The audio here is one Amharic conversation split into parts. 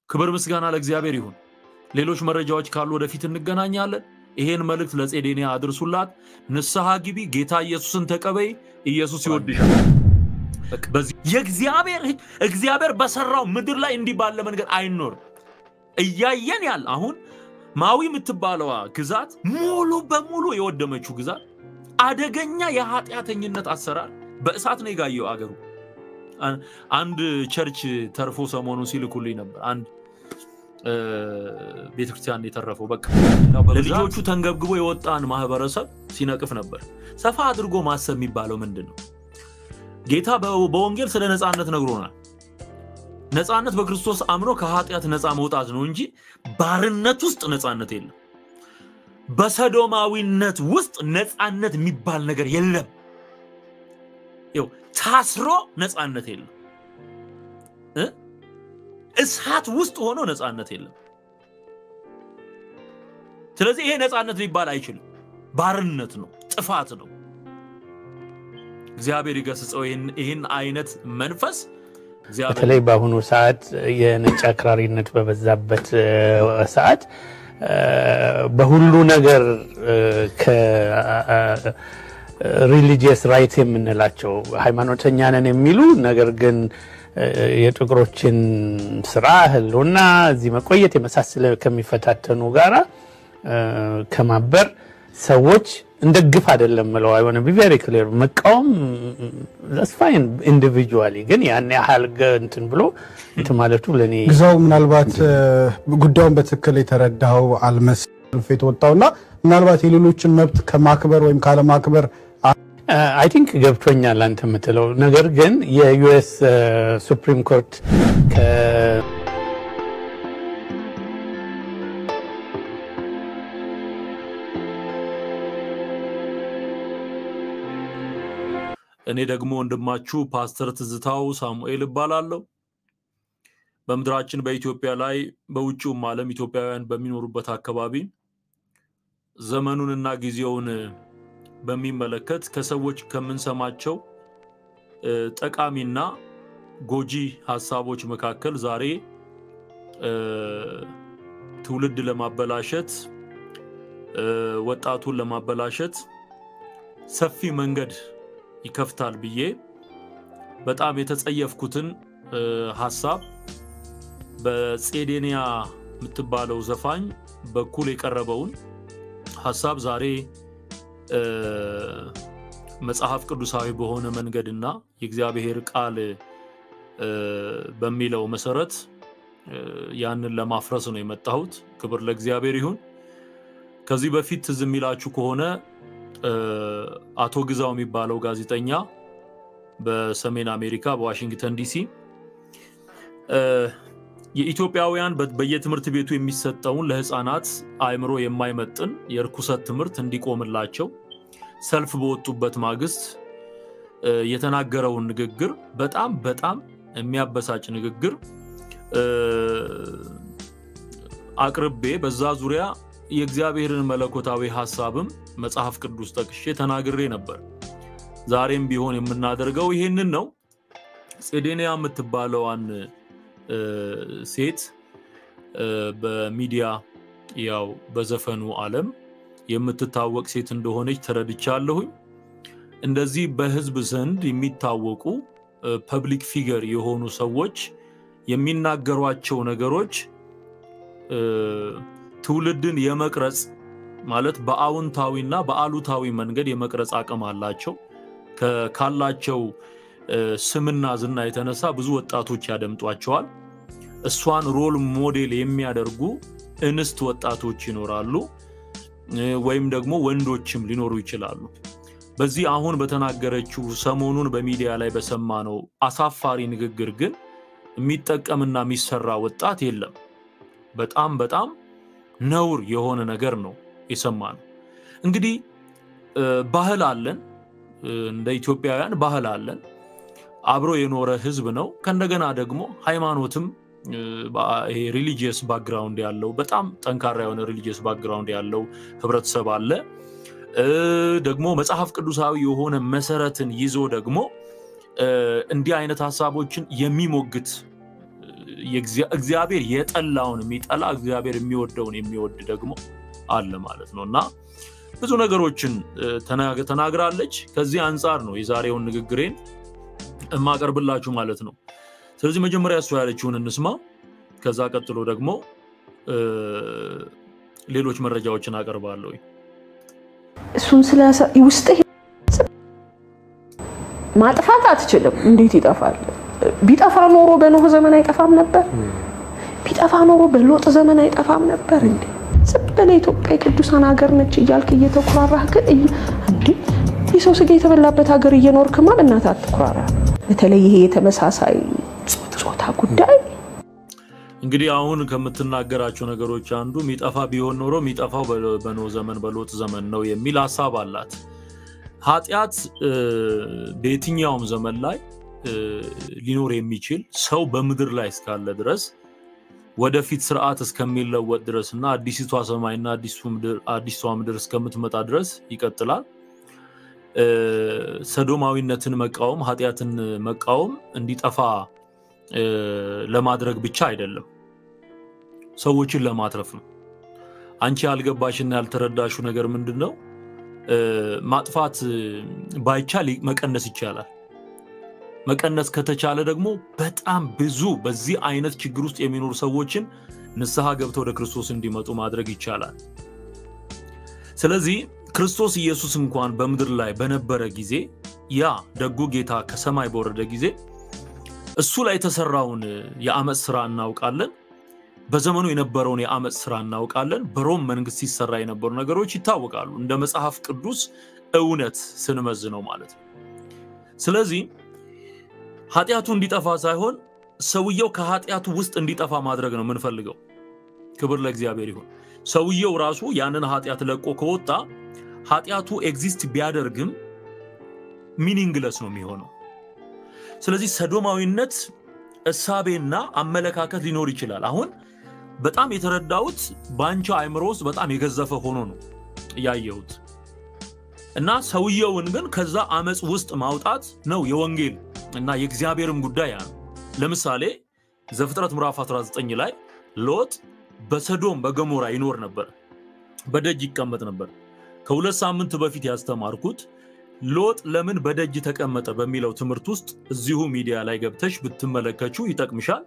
ክብር ምስጋና ለእግዚአብሔር ይሁን። ሌሎች መረጃዎች ካሉ ወደፊት እንገናኛለን። ይሄን መልእክት ለጼዴንያ አድርሱላት። ንስሐ ግቢ፣ ጌታ ኢየሱስን ተቀበይ። ኢየሱስ ይወድሻል። በዚህ የእግዚአብሔር ሕግ እግዚአብሔር በሰራው ምድር ላይ እንዲህ ባለ መንገድ አይኖርም። እያየን ያለ አሁን ማዊ የምትባለዋ ግዛት ሙሉ በሙሉ የወደመችው ግዛት አደገኛ የኃጢአተኝነት አሰራር በእሳት ነው የጋየው አገሩ። አንድ ቸርች ተርፎ ሰሞኑን ሲልኩልኝ ነበር። አንድ ቤተክርስቲያን የተረፈው በቃ ለልጆቹ ተንገብግቦ የወጣን ማህበረሰብ ሲነቅፍ ነበር። ሰፋ አድርጎ ማሰብ የሚባለው ምንድን ነው? ጌታ በወንጌል ስለ ነፃነት ነግሮናል። ነፃነት በክርስቶስ አምኖ ከኃጢአት ነፃ መውጣት ነው እንጂ ባርነት ውስጥ ነፃነት የለም። በሰዶማዊነት ውስጥ ነፃነት የሚባል ነገር የለም። ይኸው ታስሮ ነፃነት የለም። እሳት ውስጥ ሆኖ ነፃነት የለም። ስለዚህ ይሄ ነፃነት ሊባል አይችልም። ባርነት ነው፣ ጥፋት ነው። እግዚአብሔር ይገስጸው ይህን አይነት መንፈስ በተለይ በአሁኑ ሰዓት የነጭ አክራሪነት በበዛበት ሰዓት በሁሉ ነገር ከሪሊጂየስ ራይት የምንላቸው ሃይማኖተኛ ነን የሚሉ ነገር ግን የጥቁሮችን ስራ ህልውና እዚህ መቆየት የመሳሰለ ከሚፈታተኑ ጋራ ከማበር ሰዎች እንደ ግፍ አይደለም ምለው አይሆነ ቢቨሪ ክሊር መቃወም ዛስፋይን ኢንዲቪጁዋሊ ግን ያን ያህል እንትን ብሎ እንትን ማለቱ ለእኔ ግዛው ምናልባት ጉዳዩን በትክክል የተረዳው አልመስልፍ የተወጣውና ምናልባት የሌሎችን መብት ከማክበር ወይም ካለማክበር አይ ቲንክ ገብቶኛል አንተ የምትለው ነገር ግን የዩኤስ ሱፕሪም ኮርት እኔ ደግሞ ወንድማችሁ ፓስተር ትዝታው ሳሙኤል እባላለሁ። በምድራችን በኢትዮጵያ ላይ በውጭውም ዓለም ኢትዮጵያውያን በሚኖሩበት አካባቢ ዘመኑንና ጊዜውን በሚመለከት ከሰዎች ከምንሰማቸው ጠቃሚና ጎጂ ሀሳቦች መካከል ዛሬ ትውልድ ለማበላሸት ወጣቱን ለማበላሸት ሰፊ መንገድ ይከፍታል ብዬ በጣም የተጸየፍኩትን ሀሳብ በጼዴንያ የምትባለው ዘፋኝ በኩል የቀረበውን ሀሳብ ዛሬ መጽሐፍ ቅዱሳዊ በሆነ መንገድና የእግዚአብሔር ቃል በሚለው መሰረት ያንን ለማፍረስ ነው የመጣሁት። ክብር ለእግዚአብሔር ይሁን። ከዚህ በፊት ትዝ የሚላችሁ ከሆነ አቶ ግዛው የሚባለው ጋዜጠኛ በሰሜን አሜሪካ በዋሽንግተን ዲሲ የኢትዮጵያውያን በየትምህርት ቤቱ የሚሰጠውን ለህፃናት አእምሮ የማይመጥን የእርኩሰት ትምህርት እንዲቆምላቸው ሰልፍ በወጡበት ማግስት የተናገረውን ንግግር በጣም በጣም የሚያበሳጭ ንግግር አቅርቤ በዛ ዙሪያ የእግዚአብሔርን መለኮታዊ ሀሳብም መጽሐፍ ቅዱስ ጠቅሼ ተናግሬ ነበር። ዛሬም ቢሆን የምናደርገው ይሄንን ነው። ጼዴንያ የምትባለዋን ሴት በሚዲያ ያው በዘፈኑ ዓለም የምትታወቅ ሴት እንደሆነች ተረድቻለሁኝ። እንደዚህ በህዝብ ዘንድ የሚታወቁ ፐብሊክ ፊገር የሆኑ ሰዎች የሚናገሯቸው ነገሮች ትውልድን የመቅረጽ ማለት በአዎንታዊና በአሉታዊ መንገድ የመቅረጽ አቅም አላቸው። ካላቸው ስምና ዝና የተነሳ ብዙ ወጣቶች ያደምጧቸዋል። እሷን ሮል ሞዴል የሚያደርጉ እንስት ወጣቶች ይኖራሉ፣ ወይም ደግሞ ወንዶችም ሊኖሩ ይችላሉ። በዚህ አሁን በተናገረችው ሰሞኑን በሚዲያ ላይ በሰማነው አሳፋሪ ንግግር ግን የሚጠቀምና የሚሰራ ወጣት የለም። በጣም በጣም ነውር የሆነ ነገር ነው የሰማነው። እንግዲህ ባህል አለን፣ እንደ ኢትዮጵያውያን ባህል አለን። አብሮ የኖረ ህዝብ ነው። ከእንደገና ደግሞ ሃይማኖትም ይሄ ሪሊጂየስ ባክግራውንድ ያለው በጣም ጠንካራ የሆነ ሪሊጂየስ ባክግራውንድ ያለው ህብረተሰብ አለ። ደግሞ መጽሐፍ ቅዱሳዊ የሆነ መሰረትን ይዞ ደግሞ እንዲህ አይነት ሀሳቦችን የሚሞግት እግዚአብሔር የጠላውን የሚጠላ እግዚአብሔር የሚወደውን የሚወድ ደግሞ አለ ማለት ነው እና ብዙ ነገሮችን ተናግራለች። ከዚህ አንጻር ነው የዛሬውን ንግግሬን የማቀርብላችሁ ማለት ነው። ስለዚህ መጀመሪያ እሷ ያለችውን እንስማ። ከዛ ቀጥሎ ደግሞ ሌሎች መረጃዎችን አቀርባለሁ። እሱን ስለ ውስጥ ማጥፋት አትችልም። እንዴት ይጠፋል? ቢጠፋ ኖሮ በኖህ ዘመን አይጠፋም ነበር። ቢጠፋ ኖሮ በሎጥ ዘመን አይጠፋም ነበር። እንዴ ዝም ብለህ ኢትዮጵያ የቅዱሳን ሀገር ነች እያልክ እየተኩራራህ ግን እንዴ የሰው ስጋ የተበላበት ሀገር እየኖርክማ በእናትህ አትኩራራ። በተለይ ይሄ የተመሳሳይ ጾታ ጉዳይ እንግዲህ አሁን ከምትናገራቸው ነገሮች አንዱ የሚጠፋ ቢሆን ኖሮ የሚጠፋው በኖህ ዘመን በሎጥ ዘመን ነው የሚል ሀሳብ አላት። ኃጢአት በየትኛውም ዘመን ላይ ሊኖር የሚችል ሰው በምድር ላይ እስካለ ድረስ ወደፊት ስርዓት እስከሚለወጥ ድረስ እና አዲሲቷ ሰማይና አዲሷ ምድር እስከምትመጣ ድረስ ይቀጥላል። ሰዶማዊነትን መቃወም፣ ኃጢአትን መቃወም እንዲጠፋ ለማድረግ ብቻ አይደለም፣ ሰዎችን ለማትረፍ ነው። አንቺ ያልገባሽና ያልተረዳሹ ነገር ምንድን ነው? ማጥፋት ባይቻል መቀነስ ይቻላል። መቀነስ ከተቻለ ደግሞ በጣም ብዙ በዚህ አይነት ችግር ውስጥ የሚኖሩ ሰዎችን ንስሐ ገብተው ወደ ክርስቶስ እንዲመጡ ማድረግ ይቻላል። ስለዚህ ክርስቶስ ኢየሱስ እንኳን በምድር ላይ በነበረ ጊዜ ያ ደጉ ጌታ ከሰማይ በወረደ ጊዜ እሱ ላይ የተሰራውን የአመፅ ስራ እናውቃለን። በዘመኑ የነበረውን የአመፅ ስራ እናውቃለን። በሮም መንግስት ሲሰራ የነበሩ ነገሮች ይታወቃሉ፣ እንደ መጽሐፍ ቅዱስ እውነት ስንመዝነው ማለት ነው። ስለዚህ ኃጢአቱ እንዲጠፋ ሳይሆን ሰውየው ከኃጢአቱ ውስጥ እንዲጠፋ ማድረግ ነው የምንፈልገው። ክብር ለእግዚአብሔር ይሁን። ሰውየው ራሱ ያንን ኃጢአት ለቆ ከወጣ ኃጢአቱ ኤግዚስት ቢያደርግም ሚኒንግለስ ነው የሚሆነው። ስለዚህ ሰዶማዊነት እሳቤና አመለካከት ሊኖር ይችላል። አሁን በጣም የተረዳሁት በአንቺ አእምሮ ውስጥ በጣም የገዘፈ ሆኖ ነው ያየሁት እና ሰውየውን ግን ከዛ አመፅ ውስጥ ማውጣት ነው የወንጌል እና የእግዚአብሔርም ጉዳይ ያ ነው። ለምሳሌ ዘፍጥረት ምዕራፍ 19 ላይ ሎጥ በሰዶም በገሞራ ይኖር ነበር፣ በደጅ ይቀመጥ ነበር። ከሁለት ሳምንት በፊት ያስተማርኩት ሎጥ ለምን በደጅ ተቀመጠ በሚለው ትምህርት ውስጥ እዚሁ ሚዲያ ላይ ገብተሽ ብትመለከችው ይጠቅምሻል።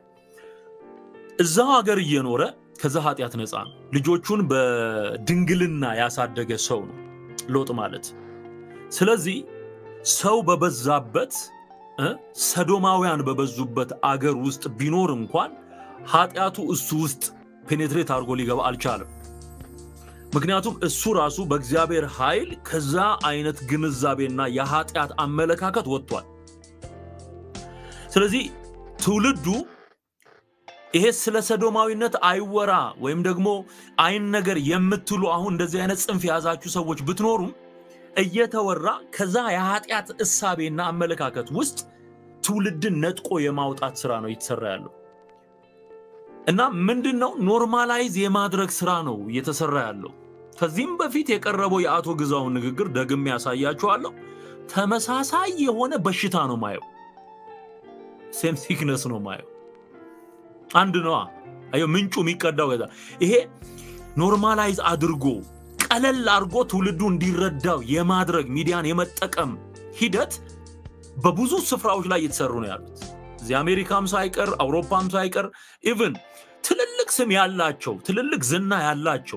እዛው ሀገር እየኖረ ከዛ ኃጢአት ነፃ ነው። ልጆቹን በድንግልና ያሳደገ ሰው ነው ሎጥ ማለት። ስለዚህ ሰው በበዛበት ሰዶማውያን በበዙበት አገር ውስጥ ቢኖር እንኳን ኃጢአቱ እሱ ውስጥ ፔኔትሬት አድርጎ ሊገባ አልቻለም። ምክንያቱም እሱ ራሱ በእግዚአብሔር ኃይል ከዛ አይነት ግንዛቤና የኃጢአት አመለካከት ወጥቷል። ስለዚህ ትውልዱ ይሄ ስለ ሰዶማዊነት አይወራ ወይም ደግሞ አይን ነገር የምትሉ አሁን እንደዚህ አይነት ጽንፍ የያዛችሁ ሰዎች ብትኖሩም እየተወራ ከዛ የኃጢአት እሳቤና አመለካከት ውስጥ ትውልድን ነጥቆ የማውጣት ስራ ነው እየተሰራ ያለው እና ምንድን ነው ኖርማላይዝ የማድረግ ስራ ነው እየተሰራ ያለው። ከዚህም በፊት የቀረበው የአቶ ግዛውን ንግግር ደግሜ ያሳያችኋለሁ። ተመሳሳይ የሆነ በሽታ ነው ማየው፣ ሴም ሲክነስ ነው ማየው። አንድ ነዋ። አየው ምንጩ የሚቀዳው ከዛ ይሄ ኖርማላይዝ አድርጎ ቀለል አድርጎ ትውልዱ እንዲረዳው የማድረግ ሚዲያን የመጠቀም ሂደት በብዙ ስፍራዎች ላይ እየተሰሩ ነው ያሉት። እዚህ አሜሪካም ሳይቀር አውሮፓም ሳይቀር ኢቭን ትልልቅ ስም ያላቸው ትልልቅ ዝና ያላቸው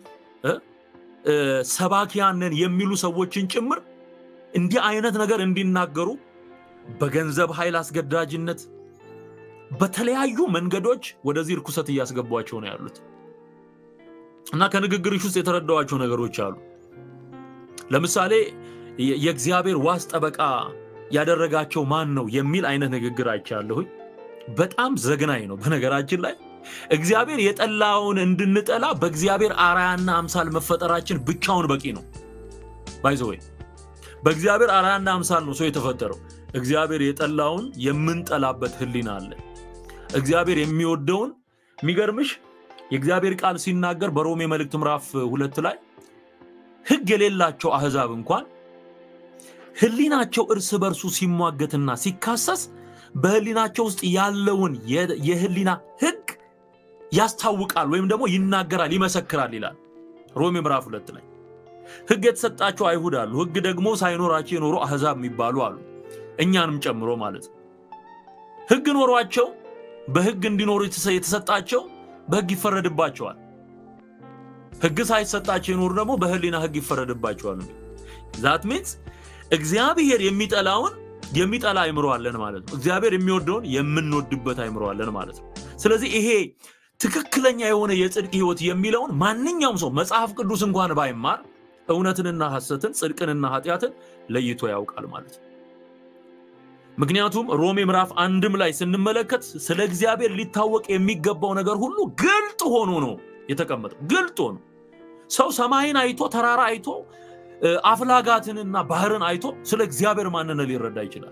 ሰባኪያንን የሚሉ ሰዎችን ጭምር እንዲህ አይነት ነገር እንዲናገሩ በገንዘብ ኃይል አስገዳጅነት በተለያዩ መንገዶች ወደዚህ እርኩሰት እያስገቧቸው ነው ያሉት እና ከንግግርሽ ውስጥ የተረዳዋቸው ነገሮች አሉ። ለምሳሌ የእግዚአብሔር ዋስ ጠበቃ ያደረጋቸው ማን ነው የሚል አይነት ንግግር አይቻለሁኝ። በጣም ዘግናኝ ነው። በነገራችን ላይ እግዚአብሔር የጠላውን እንድንጠላ በእግዚአብሔር አራያና አምሳል መፈጠራችን ብቻውን በቂ ነው። ባይዘወይ በእግዚአብሔር አራያና አምሳል ነው ሰው የተፈጠረው። እግዚአብሔር የጠላውን የምንጠላበት ሕሊና አለ። እግዚአብሔር የሚወደውን የሚገርምሽ የእግዚአብሔር ቃል ሲናገር በሮሜ መልእክት ምዕራፍ ሁለት ላይ ሕግ የሌላቸው አህዛብ እንኳን ሕሊናቸው እርስ በርሱ ሲሟገትና ሲካሰስ በህሊናቸው ውስጥ ያለውን የህሊና ህግ ያስታውቃል ወይም ደግሞ ይናገራል፣ ይመሰክራል ይላል ሮሜ ምዕራፍ ሁለት ላይ። ህግ የተሰጣቸው አይሁድ አሉ። ህግ ደግሞ ሳይኖራቸው የኖሩ አህዛብ የሚባሉ አሉ፣ እኛንም ጨምሮ ማለት ነው። ህግ ኖሯቸው በህግ እንዲኖሩ የተሰጣቸው በህግ ይፈረድባቸዋል። ህግ ሳይሰጣቸው የኖሩ ደግሞ በህሊና ህግ ይፈረድባቸዋል። ዛት ሚንስ እግዚአብሔር የሚጠላውን የሚጠላ አይምሮ አለን ማለት ነው። እግዚአብሔር የሚወደውን የምንወድበት አይምሮ አለን ማለት ነው። ስለዚህ ይሄ ትክክለኛ የሆነ የጽድቅ ህይወት የሚለውን ማንኛውም ሰው መጽሐፍ ቅዱስ እንኳን ባይማር እውነትንና ሐሰትን ጽድቅንና ኃጢአትን ለይቶ ያውቃል ማለት ነው። ምክንያቱም ሮሜ ምዕራፍ አንድም ላይ ስንመለከት ስለ እግዚአብሔር ሊታወቅ የሚገባው ነገር ሁሉ ግልጥ ሆኖ ነው የተቀመጠው። ግልጥ ሆኖ ሰው ሰማይን አይቶ ተራራ አይቶ አፍላጋትንና ባህርን አይቶ ስለ እግዚአብሔር ማንነት ሊረዳ ይችላል።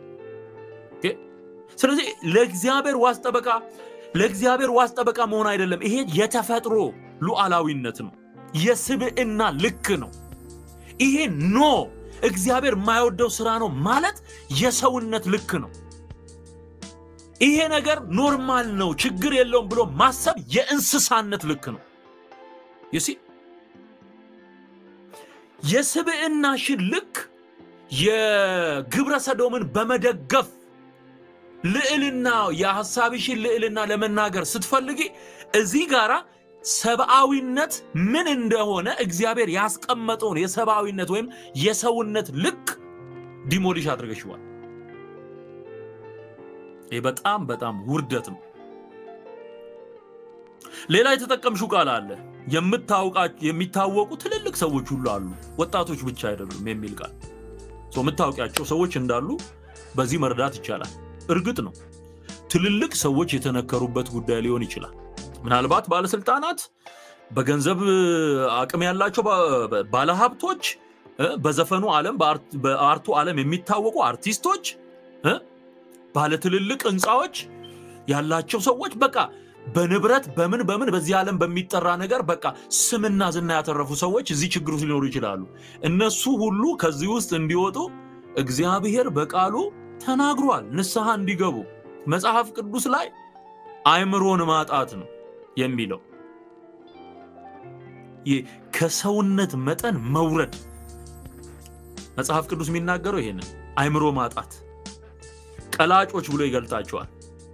ስለዚህ ለእግዚአብሔር ዋስ ጠበቃ ለእግዚአብሔር ዋስ ጠበቃ መሆን አይደለም። ይሄ የተፈጥሮ ሉዓላዊነት ነው፣ የስብዕና ልክ ነው። ይሄ ኖ እግዚአብሔር የማይወደው ስራ ነው ማለት የሰውነት ልክ ነው። ይሄ ነገር ኖርማል ነው፣ ችግር የለውም ብሎ ማሰብ የእንስሳነት ልክ ነው። ይሲ የስብዕናሽን ልክ የግብረ ሰዶምን በመደገፍ ልዕልና የሐሳብሽን ልዕልና ለመናገር ስትፈልጊ እዚህ ጋራ ሰብአዊነት ምን እንደሆነ እግዚአብሔር ያስቀመጠውን የሰብአዊነት ወይም የሰውነት ልክ ዲሞሊሽ አድርገሽዋል። ይህ በጣም በጣም ውርደት ነው። ሌላ የተጠቀምሽው ቃል አለ። የሚታወቁ ትልልቅ ሰዎች ሁሉ አሉ፣ ወጣቶች ብቻ አይደሉም የሚል ቃል የምታውቂያቸው ሰዎች እንዳሉ በዚህ መረዳት ይቻላል። እርግጥ ነው ትልልቅ ሰዎች የተነከሩበት ጉዳይ ሊሆን ይችላል። ምናልባት ባለስልጣናት፣ በገንዘብ አቅም ያላቸው ባለሀብቶች፣ በዘፈኑ ዓለም በአርቱ ዓለም የሚታወቁ አርቲስቶች፣ ባለትልልቅ ህንፃዎች ያላቸው ሰዎች በቃ በንብረት በምን በምን በዚህ ዓለም በሚጠራ ነገር በቃ ስምና ዝና ያተረፉ ሰዎች እዚህ ችግር ውስጥ ሊኖሩ ይችላሉ። እነሱ ሁሉ ከዚህ ውስጥ እንዲወጡ እግዚአብሔር በቃሉ ተናግሯል። ንስሐ እንዲገቡ መጽሐፍ ቅዱስ ላይ አእምሮን ማጣት ነው የሚለው ከሰውነት መጠን መውረድ መጽሐፍ ቅዱስ የሚናገረው ይሄንን አእምሮ ማጣት ቀላጮች ብሎ ይገልጣቸዋል።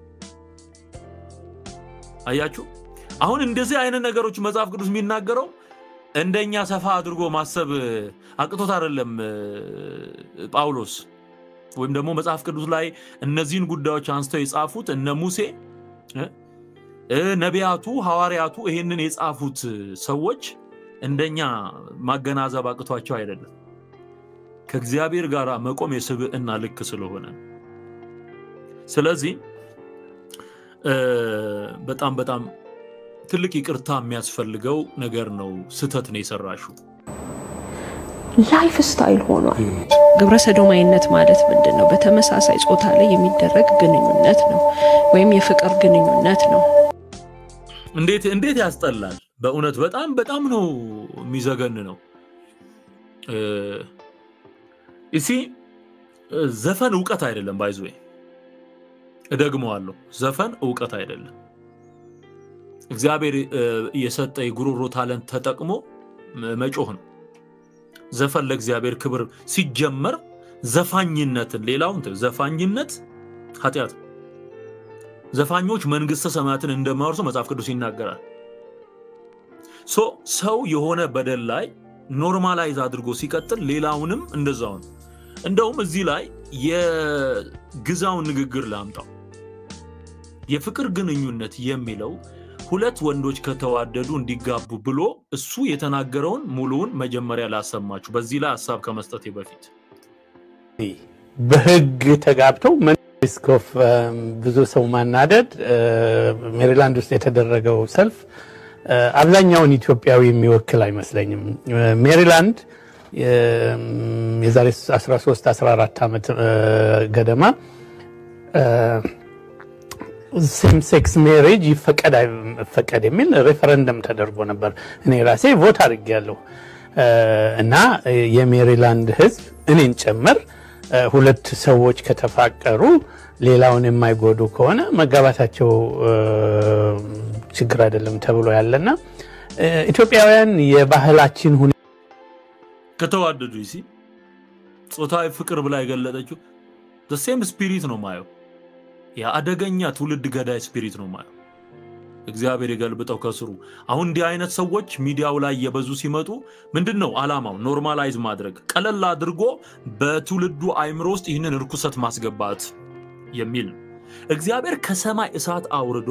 አያችሁ፣ አሁን እንደዚህ አይነት ነገሮች መጽሐፍ ቅዱስ የሚናገረው እንደኛ ሰፋ አድርጎ ማሰብ አቅቶት አይደለም ጳውሎስ ወይም ደግሞ መጽሐፍ ቅዱስ ላይ እነዚህን ጉዳዮች አንስተው የጻፉት እነ ሙሴ ነቢያቱ፣ ሐዋርያቱ ይሄንን የጻፉት ሰዎች እንደኛ ማገናዘብ አቅቷቸው አይደለም። ከእግዚአብሔር ጋር መቆም የስብዕና ልክ ስለሆነ ስለዚህ በጣም በጣም ትልቅ ይቅርታ የሚያስፈልገው ነገር ነው። ስህተት ነው የሰራሽው። ላይፍ ስታይል ሆኗል። ግብረ ሰዶማዊነት ማለት ምንድን ነው? በተመሳሳይ ጾታ ላይ የሚደረግ ግንኙነት ነው ወይም የፍቅር ግንኙነት ነው። እንዴት እንዴት ያስጠላል! በእውነት በጣም በጣም ነው የሚዘገን ነው። እሲ ዘፈን እውቀት አይደለም። ባይዞ እደግመዋለሁ፣ ዘፈን እውቀት አይደለም። እግዚአብሔር የሰጠ የጉሮሮ ታለንት ተጠቅሞ መጮህ ነው። ዘፈን ለእግዚአብሔር ክብር ሲጀመር ዘፋኝነትን ሌላውን ዘፋኝነት ኃጢአት ነው። ዘፋኞች መንግስተ ሰማያትን እንደማወርሱ መጽሐፍ ቅዱስ ይናገራል። ሶ ሰው የሆነ በደል ላይ ኖርማላይዝ አድርጎ ሲቀጥል ሌላውንም እንደዛው ነው። እንደውም እዚህ ላይ የግዛውን ንግግር ላምጣው። የፍቅር ግንኙነት የሚለው ሁለት ወንዶች ከተዋደዱ እንዲጋቡ ብሎ እሱ የተናገረውን ሙሉውን መጀመሪያ ላሰማችሁ፣ በዚህ ላይ ሀሳብ ከመስጠቴ በፊት በህግ ተጋብተው ሪስክ ኦፍ ብዙ ሰው ማናደድ ሜሪላንድ ውስጥ የተደረገው ሰልፍ አብዛኛውን ኢትዮጵያዊ የሚወክል አይመስለኝም። ሜሪላንድ የዛሬ 13 14 ዓመት ገደማ ሴም ሴክስ ሜሬጅ ይፈቀድ አይፈቀድ የሚል ሬፈረንደም ተደርጎ ነበር። እኔ ራሴ ቮት አድርጌያለሁ እና የሜሪላንድ ህዝብ እኔን ጨምር ሁለት ሰዎች ከተፋቀሩ ሌላውን የማይጎዱ ከሆነ መጋባታቸው ችግር አይደለም ተብሎ ያለና ኢትዮጵያውያን የባህላችን ሁኔታ ከተዋደዱ ሲ ጾታዊ ፍቅር ብላ የገለጠችው ሴም ስፒሪት ነው ማየው። የአደገኛ ትውልድ ገዳይ ስፒሪት ነው ማየው። እግዚአብሔር የገልብጠው ከስሩ። አሁን እንዲህ አይነት ሰዎች ሚዲያው ላይ እየበዙ ሲመጡ ምንድን ነው አላማው? ኖርማላይዝ ማድረግ ቀለል አድርጎ በትውልዱ አይምሮ ውስጥ ይህንን እርኩሰት ማስገባት የሚል ነው። እግዚአብሔር ከሰማይ እሳት አውርዶ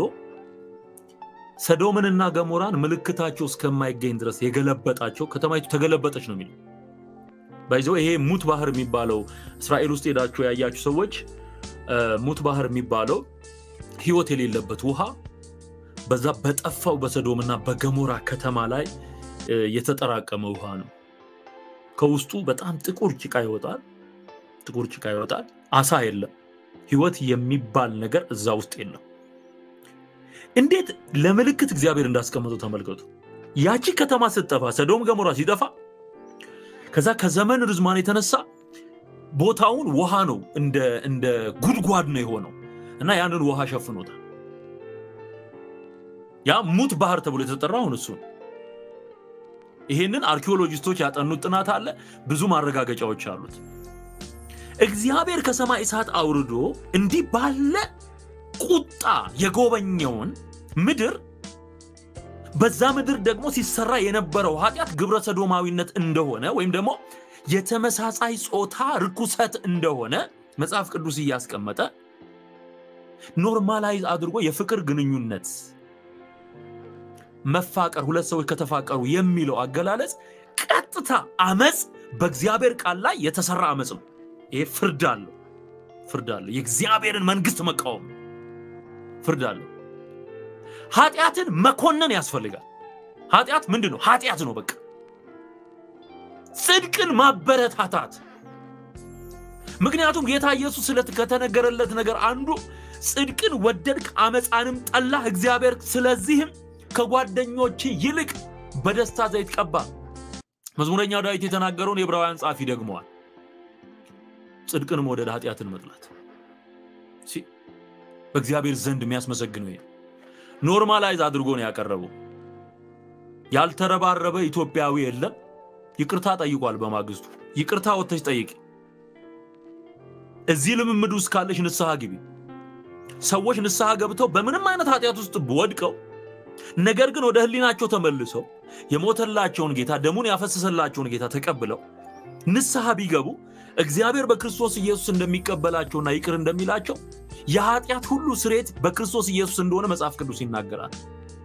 ሰዶምንና ገሞራን ምልክታቸው እስከማይገኝ ድረስ የገለበጣቸው ከተማይቱ ተገለበጠች ነው የሚለው ባይዘው ይሄ ሙት ባህር የሚባለው እስራኤል ውስጥ ሄዳችሁ ያያችሁ ሰዎች ሙት ባህር የሚባለው ህይወት የሌለበት ውሃ በዛ በጠፋው በሰዶምና በገሞራ ከተማ ላይ የተጠራቀመ ውሃ ነው። ከውስጡ በጣም ጥቁር ጭቃ ይወጣል። ጥቁር ጭቃ ይወጣል። አሳ የለም። ህይወት የሚባል ነገር እዛ ውስጥ የለም። እንዴት ለምልክት እግዚአብሔር እንዳስቀመጠው ተመልከቱ። ያቺ ከተማ ስትጠፋ፣ ሰዶም ገሞራ ሲጠፋ ከዛ ከዘመን ርዝማን የተነሳ ቦታውን ውሃ ነው እንደ ጉድጓድ ነው የሆነው እና ያንን ውሃ ሸፍኖታል። ያ ሙት ባህር ተብሎ የተጠራው አሁን እሱ ነው። ይሄንን አርኪኦሎጂስቶች ያጠኑት ጥናት አለ። ብዙ ማረጋገጫዎች አሉት። እግዚአብሔር ከሰማይ እሳት አውርዶ እንዲህ ባለ ቁጣ የጎበኘውን ምድር በዛ ምድር ደግሞ ሲሰራ የነበረው ኃጢአት ግብረ ሰዶማዊነት እንደሆነ ወይም ደግሞ የተመሳሳይ ጾታ ርኩሰት እንደሆነ መጽሐፍ ቅዱስ እያስቀመጠ ኖርማላይዝ አድርጎ የፍቅር ግንኙነት መፋቀር ሁለት ሰዎች ከተፋቀሩ የሚለው አገላለጽ ቀጥታ አመፅ በእግዚአብሔር ቃል ላይ የተሰራ አመፅ ነው። ይሄ ፍርድ አለው፣ ፍርድ አለው። የእግዚአብሔርን መንግስት መቃወም ፍርድ አለው። ኃጢአትን መኮነን ያስፈልጋል። ኃጢአት ምንድን ነው? ኃጢአት ነው በቃ። ጽድቅን ማበረታታት። ምክንያቱም ጌታ ኢየሱስ ስለ ከተነገረለት ነገር አንዱ ጽድቅን ወደድክ አመፃንም ጠላህ፣ እግዚአብሔር ስለዚህም ከጓደኞች ይልቅ በደስታ ዘይት ቀባ። መዝሙረኛው ዳዊት የተናገረውን የዕብራውያን ጻፊ ደግመዋል። ጽድቅን መውደድ ኃጢአትን መጥላት በእግዚአብሔር ዘንድ የሚያስመሰግነው ይሄ ኖርማላይዝ አድርጎ ነው ያቀረበው። ያልተረባረበ ኢትዮጵያዊ የለም። ይቅርታ ጠይቋል። በማግስቱ ይቅርታ ወጥተሽ ጠይቂ። እዚህ ልምምድ ውስጥ ካለሽ ንስሐ ግቢ። ሰዎች ንስሐ ገብተው በምንም አይነት ኃጢአት ውስጥ ወድቀው ነገር ግን ወደ ህሊናቸው ተመልሰው የሞተላቸውን ጌታ ደሙን ያፈሰሰላቸውን ጌታ ተቀብለው ንስሐ ቢገቡ እግዚአብሔር በክርስቶስ ኢየሱስ እንደሚቀበላቸውና ይቅር እንደሚላቸው የኃጢአት ሁሉ ስሬት በክርስቶስ ኢየሱስ እንደሆነ መጽሐፍ ቅዱስ ይናገራል።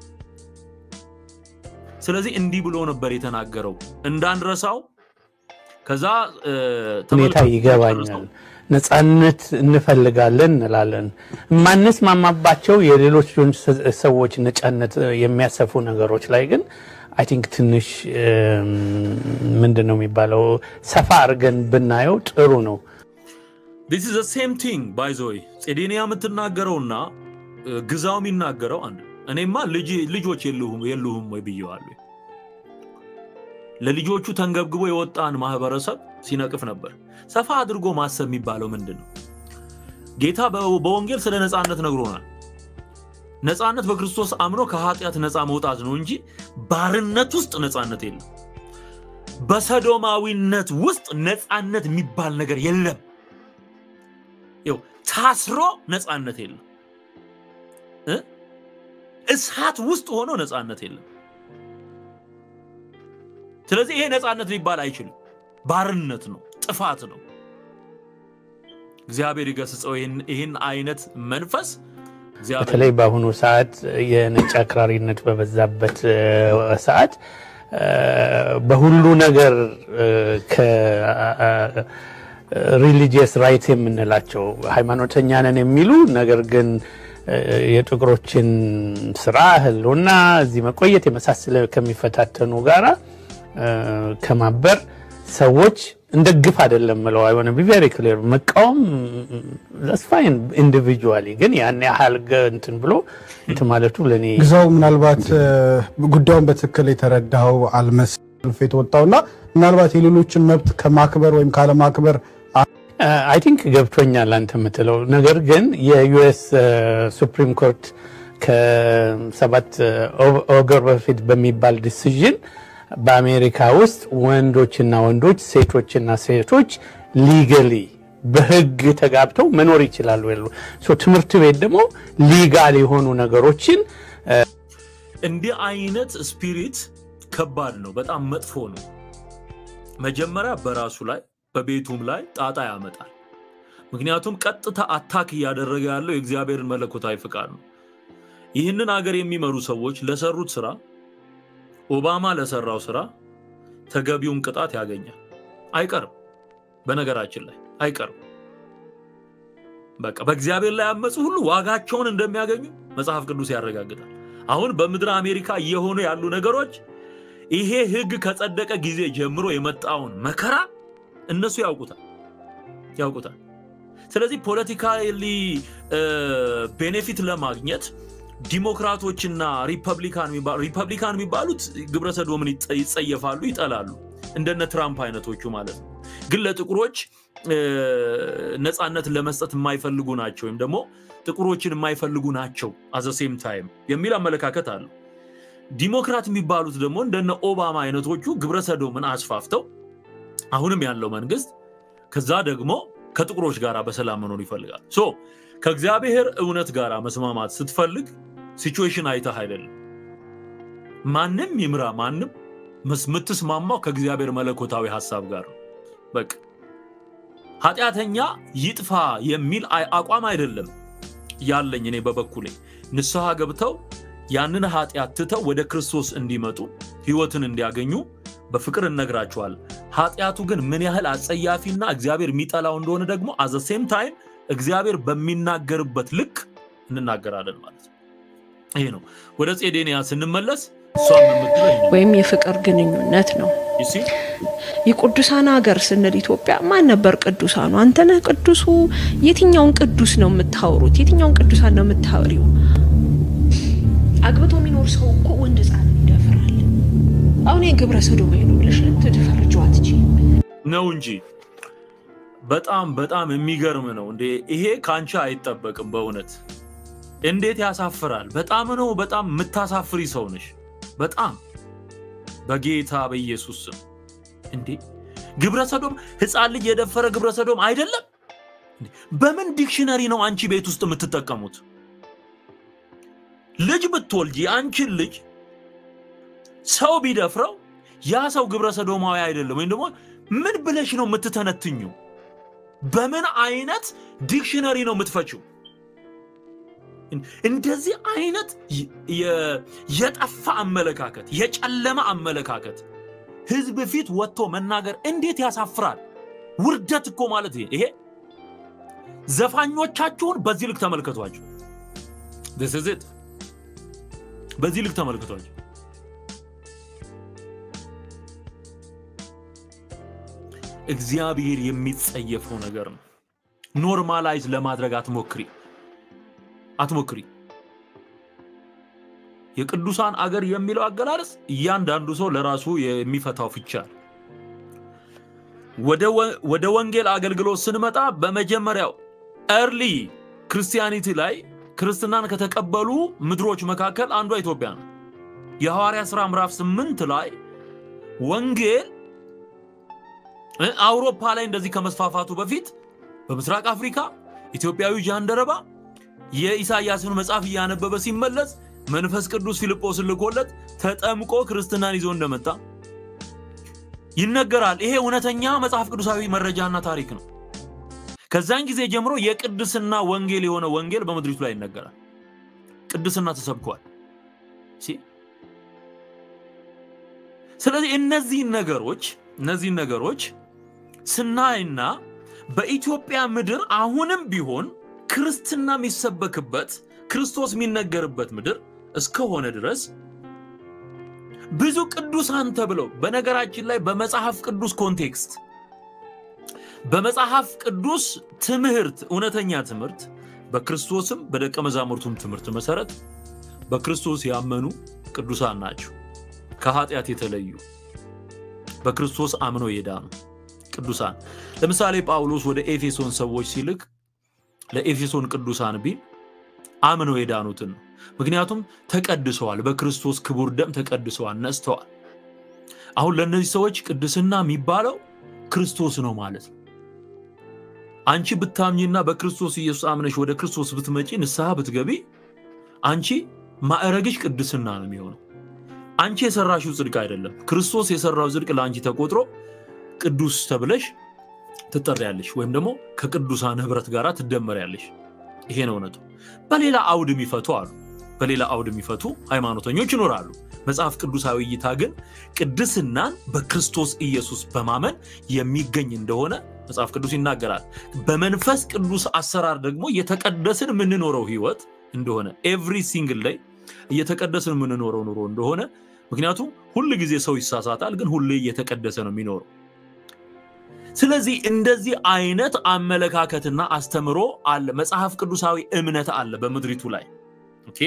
ስለዚህ እንዲህ ብሎ ነበር የተናገረው እንዳንረሳው። ከዛ ሁኔታ ይገባኛል። ነፃነት እንፈልጋለን እንላለን። የማንስማማባቸው የሌሎች ሰዎች ነፃነት የሚያሰፉ ነገሮች ላይ ግን አይ ቲንክ ትንሽ ምንድን ነው የሚባለው ሰፋ አድርገን ብናየው ጥሩ ነው። ዲስ ኢዝ ሴም ቲንግ ባይ ዘ ወይ ጼዴንያ የምትናገረውና ግዛው የሚናገረው አንድ እኔማ ልጆች የሉህም ወይ ብየዋለሁ። ለልጆቹ ተንገብግቦ የወጣን ማህበረሰብ ሲነቅፍ ነበር። ሰፋ አድርጎ ማሰብ የሚባለው ምንድን ነው? ጌታ በወንጌል ስለ ነፃነት ነግሮናል። ነፃነት በክርስቶስ አምኖ ከኃጢአት ነፃ መውጣት ነው እንጂ ባርነት ውስጥ ነፃነት የለም። በሰዶማዊነት ውስጥ ነፃነት የሚባል ነገር የለም። ይኸው ታስሮ ነፃነት የለም። እሳት ውስጥ ሆኖ ነፃነት የለም። ስለዚህ ይሄ ነፃነት ሊባል አይችልም። ባርነት ነው፣ ጥፋት ነው። እግዚአብሔር ይገስጸው ይህን አይነት መንፈስ። በተለይ በአሁኑ ሰዓት የነጭ አክራሪነት በበዛበት ሰዓት በሁሉ ነገር ሪሊጂየስ ራይት የምንላቸው ሃይማኖተኛ ነን የሚሉ ነገር ግን የጥቁሮችን ስራ ህልውና እዚህ መቆየት የመሳሰለ ከሚፈታተኑ ጋራ ከማበር ሰዎች እንደ ግፍ አይደለም ምለው አይሆነ ቢቨሪ ክሊር መቃወም ዛስፋይን ኢንዲቪጁዋሊ ግን ያን ያህል እንትን ብሎ እንትን ማለቱ ለእኔ ግዛው ምናልባት ጉዳዩን በትክክል የተረዳኸው አልመስል የተወጣውና ምናልባት የሌሎችን መብት ከማክበር ወይም ካለማክበር አይ ቲንክ ገብቶኛል አንተ የምትለው ነገር ግን የዩኤስ ሱፕሪም ኮርት ከሰባት ኦገር በፊት በሚባል ዲሲዥን በአሜሪካ ውስጥ ወንዶችና ወንዶች ሴቶችና ሴቶች ሊገሊ በህግ ተጋብተው መኖር ይችላሉ ያሉ ትምህርት ቤት ደግሞ ሊጋል የሆኑ ነገሮችን እንዲህ አይነት ስፒሪት ከባድ ነው፣ በጣም መጥፎ ነው። መጀመሪያ በራሱ ላይ በቤቱም ላይ ጣጣ ያመጣል። ምክንያቱም ቀጥታ አታክ እያደረገ ያለው የእግዚአብሔርን መለኮታዊ ፍቃድ ነው። ይህንን አገር የሚመሩ ሰዎች ለሰሩት ስራ ኦባማ ለሰራው ስራ ተገቢውን ቅጣት ያገኛል። አይቀርም፣ በነገራችን ላይ አይቀርም። በቃ በእግዚአብሔር ላይ ያመፁ ሁሉ ዋጋቸውን እንደሚያገኙ መጽሐፍ ቅዱስ ያረጋግጣል። አሁን በምድረ አሜሪካ እየሆኑ ያሉ ነገሮች ይሄ ህግ ከጸደቀ ጊዜ ጀምሮ የመጣውን መከራ እነሱ ያውቁታል ያውቁታል። ስለዚህ ፖለቲካሊ ቤኔፊት ለማግኘት ዲሞክራቶችና ሪፐብሊካን ሪፐብሊካን የሚባሉት ግብረ ሰዶምን ይጸየፋሉ፣ ይጠላሉ። እንደነ ትራምፕ አይነቶቹ ማለት ነው። ግን ለጥቁሮች ነፃነት ለመስጠት የማይፈልጉ ናቸው፣ ወይም ደግሞ ጥቁሮችን የማይፈልጉ ናቸው አዘ ሴም ታይም የሚል አመለካከት አለው። ዲሞክራት የሚባሉት ደግሞ እንደነ ኦባማ አይነቶቹ ግብረ ሰዶምን አስፋፍተው አሁንም ያለው መንግስት ከዛ ደግሞ ከጥቁሮች ጋር በሰላም መኖር ይፈልጋል። ሶ ከእግዚአብሔር እውነት ጋር መስማማት ስትፈልግ ሲቹዌሽን አይተህ አይደለም። ማንም ይምራ ማንም የምትስማማው ከእግዚአብሔር መለኮታዊ ሀሳብ ጋር ነው። በቃ ኃጢአተኛ ይጥፋ የሚል አቋም አይደለም ያለኝ እኔ በበኩሌ ንስሐ ገብተው ያንን ኃጢአት ትተው ወደ ክርስቶስ እንዲመጡ ህይወትን እንዲያገኙ በፍቅር እነግራቸዋል። ኃጢአቱ ግን ምን ያህል አጸያፊና እግዚአብሔር የሚጠላው እንደሆነ ደግሞ አዘ ሴም ታይም እግዚአብሔር በሚናገርበት ልክ እንናገራለን ማለት ነው። ይሄ ነው። ወደ ጼዴንያ ስንመለስ እሷም የምትለው ወይም የፍቅር ግንኙነት ነው። የቅዱሳን ሀገር ስንል ኢትዮጵያ ማን ነበር ቅዱሳኑ? አንተነህ ቅዱሱ? የትኛውን ቅዱስ ነው የምታወሩት? የትኛውን ቅዱሳን ነው የምታወሪው? አግብቶ የሚኖር ሰው እኮ ወንድ ህፃንን ይደፍራል። አሁን የግብረ ሰዶማዊ ነው ብለሽ ልትፈርጂው አትችይም ነው እንጂ በጣም በጣም የሚገርም ነው እንዴ! ይሄ ከአንቺ አይጠበቅም በእውነት እንዴት ያሳፍራል! በጣም ነው በጣም የምታሳፍሪ ሰው ነሽ። በጣም በጌታ በኢየሱስ ስም እንዴ! ግብረ ሰዶም ህፃን ልጅ የደፈረ ግብረ ሰዶም አይደለም። በምን ዲክሽነሪ ነው አንቺ ቤት ውስጥ የምትጠቀሙት? ልጅ ብትወልጂ አንቺን ልጅ ሰው ቢደፍረው ያ ሰው ግብረ ሰዶማዊ አይደለም ወይም ደግሞ ምን ብለሽ ነው የምትተነትኙ? በምን አይነት ዲክሽነሪ ነው የምትፈችው? እንደዚህ አይነት የጠፋ አመለካከት፣ የጨለመ አመለካከት ህዝብ ፊት ወጥቶ መናገር እንዴት ያሳፍራል! ውርደት እኮ ማለት ይሄ። ዘፋኞቻችሁን በዚህ ልክ ተመልከቷቸው። ት በዚህ ልክ ተመልክቷቸው። እግዚአብሔር የሚጸየፈው ነገር ነው። ኖርማላይዝ ለማድረግ አትሞክሪ አትሞክሪ። የቅዱሳን አገር የሚለው አገላለጽ እያንዳንዱ ሰው ለራሱ የሚፈታው ፍቻ ነው። ወደ ወንጌል አገልግሎት ስንመጣ በመጀመሪያው ኤርሊ ክርስቲያኒቲ ላይ ክርስትናን ከተቀበሉ ምድሮች መካከል አንዷ ኢትዮጵያ ነው። የሐዋርያ ሥራ ምዕራፍ ስምንት ላይ ወንጌል አውሮፓ ላይ እንደዚህ ከመስፋፋቱ በፊት በምስራቅ አፍሪካ ኢትዮጵያዊ ጃንደረባ የኢሳያስን መጽሐፍ እያነበበ ሲመለስ መንፈስ ቅዱስ ፊልጶስን ልኮለት ተጠምቆ ክርስትናን ይዞ እንደመጣ ይነገራል። ይሄ እውነተኛ መጽሐፍ ቅዱሳዊ መረጃና ታሪክ ነው። ከዛን ጊዜ ጀምሮ የቅድስና ወንጌል የሆነ ወንጌል በምድሪቱ ላይ ይነገራል። ቅድስና ተሰብኳል። ስለዚህ እነዚህን ነገሮች እነዚህን ነገሮች ስናይና በኢትዮጵያ ምድር አሁንም ቢሆን ክርስትና የሚሰበክበት ክርስቶስ የሚነገርበት ምድር እስከሆነ ድረስ ብዙ ቅዱሳን ተብለው በነገራችን ላይ በመጽሐፍ ቅዱስ ኮንቴክስት በመጽሐፍ ቅዱስ ትምህርት እውነተኛ ትምህርት በክርስቶስም በደቀ መዛሙርቱም ትምህርት መሰረት በክርስቶስ ያመኑ ቅዱሳን ናቸው። ከኃጢአት የተለዩ በክርስቶስ አምነው የዳኑ ቅዱሳን ለምሳሌ ጳውሎስ ወደ ኤፌሶን ሰዎች ሲልክ ለኤፌሶን ቅዱሳን ቢል አምነው የዳኑትን ነው። ምክንያቱም ተቀድሰዋል፣ በክርስቶስ ክቡር ደም ተቀድሰዋል፣ ነጽተዋል። አሁን ለእነዚህ ሰዎች ቅድስና የሚባለው ክርስቶስ ነው ማለት ነው። አንቺ ብታምኝና በክርስቶስ ኢየሱስ አምነሽ ወደ ክርስቶስ ብትመጪ ንስሐ ብትገቢ አንቺ ማዕረግሽ ቅድስና ነው የሚሆነው። አንቺ የሰራሽው ጽድቅ አይደለም። ክርስቶስ የሰራው ጽድቅ ለአንቺ ተቆጥሮ ቅዱስ ተብለሽ ትጠሪያለሽ፣ ወይም ደግሞ ከቅዱሳን ህብረት ጋር ትደመሪያለሽ። ይሄ ነው እውነቱ። በሌላ አውድ የሚፈቱ አሉ። በሌላ አውድ የሚፈቱ ሃይማኖተኞች ይኖራሉ። መጽሐፍ ቅዱሳዊ እይታ ግን ቅድስናን በክርስቶስ ኢየሱስ በማመን የሚገኝ እንደሆነ መጽሐፍ ቅዱስ ይናገራል። በመንፈስ ቅዱስ አሰራር ደግሞ እየተቀደስን የምንኖረው ህይወት እንደሆነ ኤቭሪ ሲንግል ላይ እየተቀደስን የምንኖረው ኑሮ እንደሆነ ምክንያቱም ሁል ጊዜ ሰው ይሳሳታል፣ ግን ሁሌ እየተቀደሰ ነው የሚኖረው። ስለዚህ እንደዚህ አይነት አመለካከትና አስተምሮ አለ፣ መጽሐፍ ቅዱሳዊ እምነት አለ በምድሪቱ ላይ ኦኬ።